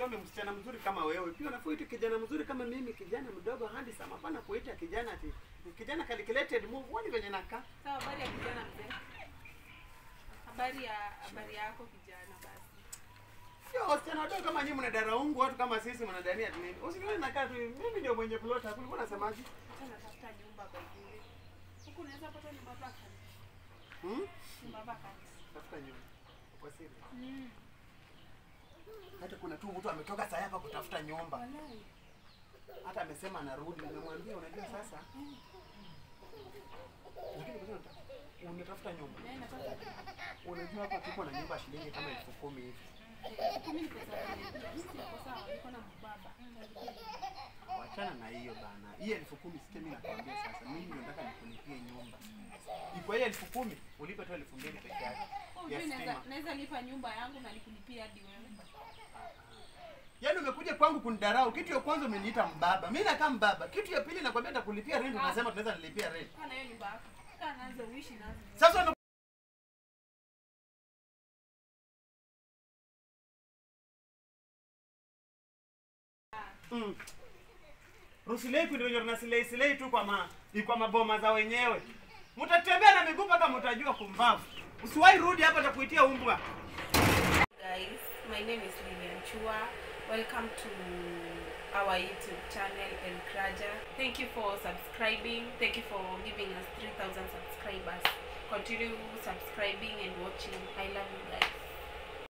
usome msichana mzuri kama wewe, pia unafaa uite kijana mzuri kama mimi, kijana mdogo handsome. Hapana kuita kijana ati kijana calculated move. Wani venye nakaa Sawa, habari ya kijana mzee. Habari ya habari yako kijana basi. Sio wasichana wadogo kama nyinyi mnadaraungu watu kama sisi mnadania ati nini. Usinione nakaa tu mimi ndio mwenye plot hapo. Ulikuwa unasemaje? Hata natafuta nyumba by the way. Huku unaweza pata nyumba vacant. Hmm? Nyumba vacant. Tafuta nyumba. Kwa siri. Mm. Hata kuna tu mtu ametoka saa hapa kutafuta nyumba. Walai. Hata amesema anarudi. Nimemwambia unajua sasa. Lakini kwa nini unatafuta nyumba? Na natafuta Unajua hapa tuko na nyumba shilingi kama elfu kumi hivi. Eh, kumi ni pesa yangu. Mimi siko sawa, niko na mbaba. Wachana na hiyo bana. Hii elfu kumi sikia mimi nakwambia sasa. Mimi ndio nataka nikulipie nyumba. Iko hiyo elfu kumi ulipe tu elfu mbili peke yake. Oh, Ya mimi naweza stima. naweza lipa nyumba yangu na nikulipia hadi wewe. Yaani umekuja kwangu kunidarau. Kitu ya kwanza umeniita mbaba. Mimi nakaa mbaba. Kitu ya pili nakwambia nitakulipia rent unasema tunaweza nilipia rent. Kaa na hiyo nyumba yako. Kaa nazo uishi nazo. Sasa ume- Mm. Rusilei ndio wenye tunasilei silei tu kwa ma ni kwa maboma za wenyewe. Mtatembea na miguu mpaka mtajua kumbavu. Usiwahi rudi hapa atakuitia umbwa. guys my name is lilian chua welcome to our youtube channel encourager thank you for subscribing thank you for giving us 3000 subscribers continue subscribing and watching i love you guys